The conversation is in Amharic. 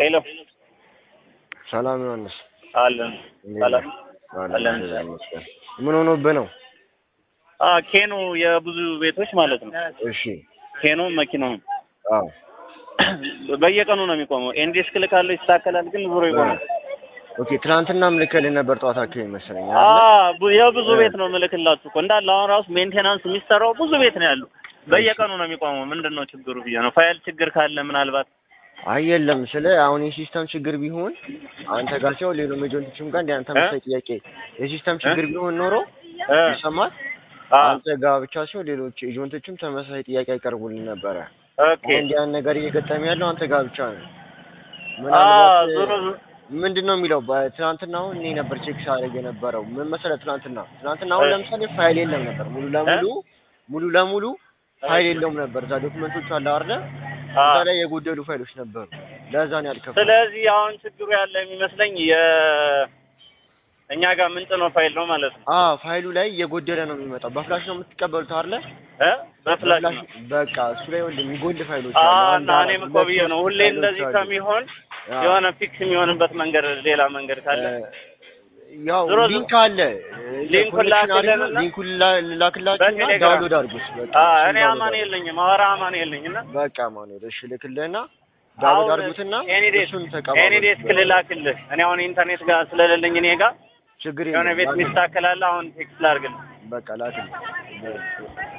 ሄሎ ሰላም ዮሐንስ፣ አለን እንዴት ሰላም ነህ? አለን፣ አለን። እግዚአብሔር ይመስገን። ምን ሆኖብህ ነው? አ ኬኖ የብዙ ቤቶች ማለት ነው። እሺ፣ ኬኖ መኪናው አዎ፣ በየቀኑ ነው የሚቆመው። ኤንዲስክ ልካለሁ ይስተካከላል፣ ግን ዞሮ ይቆማል። ኦኬ። ትናንትናም ልከልህ ነበር ጠዋት አካባቢ መሰለኝ አ አይደለ? ቡ- የብዙ ቤት ነው ምልክላችሁ እኮ እንዳለ አሁን ራሱ ሜንቴናንስ የሚሰራው ብዙ ቤት ነው ያሉ። በየቀኑ ነው የሚቆመው። ምንድን ነው ችግሩ ብዬ ነው። ፋይል ችግር ካለ ምናልባት አይ የለም፣ ስለ አሁን የሲስተም ችግር ቢሆን አንተ ጋር ሲሆን ሌሎም ኤጀንቶችም ጋር እንደ አንተ መሰለኝ ጥያቄ የሲስተም ችግር ቢሆን ኖሮ እ ይሰማል። አ አንተ ጋር ብቻ ሲሆን ሌሎች ኤጀንቶችም ተመሳሳይ ጥያቄ ያቀርቡልን ነበረ። ኦኬ አሁን እንዲህ ያን ነገር እየገጠመ ያለው አንተ ጋር ብቻ ነው። አ ምናልባት ዞሮ ዞሮ ምንድን ነው የሚለው በትናንትና አሁን እኔ ነበር ቼክ ሳደርግ የነበረው ምን መሰለህ ትናንትና ትናንትና አሁን እ ለምሳሌ ፋይል የለም ነበር ሙሉ ለሙሉ ሙሉ ለሙሉ ፋይል የለውም ነበር እዛ ዶክመንቶቹ አለ አይደለ አ እዛ ላይ የጎደሉ ፋይሎች ነበሩ ለዛ ነው ያልከፈለው ስለዚህ አሁን ችግሩ ያለ የሚመስለኝ የ እኛ ጋር ምንጭነው ፋይል ነው ማለት ነው አዎ ፋይሉ ላይ እየጎደለ ነው የሚመጣው በፍላሽ ነው የምትቀበሉት አይደለ እ በፍላሽ ነው በቃ እሱ ላይ ወንድ የሚጎል ፋይሎች አ አሉ አንድ እና አራት እኔም እኮ ሁለት ብዬ ነው ሶስት ሁሌ ፋይሎች እንደዚህ አሉ። ከሚሆን አዎ። የሆነ ፊክስ የሚሆንበት መንገድ ሌላ መንገድ ካለ ያው ዞሮ ዞሮ- ሊንክ አለ ሊንኩን ኮኔክሽን አድርገው ላክልንና ሊንኩን ላ- ላክላችሁና በቴሌግራም ዳውንሎድ አድርጉት በቃ አ እሱን እኔ ዳውንሎድ አማን አድርጉት። የለኝም አወራ አማን የለኝ እና በቃ ማኑኤል እሺ ልክልህና ዳውንሎድ አድርጉትና ኤኒዴስ እሱን ተቀባበሉት። ኤኒዴስ ክልላክልህ እኔ አሁን ኢንተርኔት ጋር ስለሌለኝ እኔ ጋር ችግር የሆነ የለም ቤት ላክልህ። ሚስተካከላለ አሁን ቴክስት ላድርግልህ በቃ ላክልህ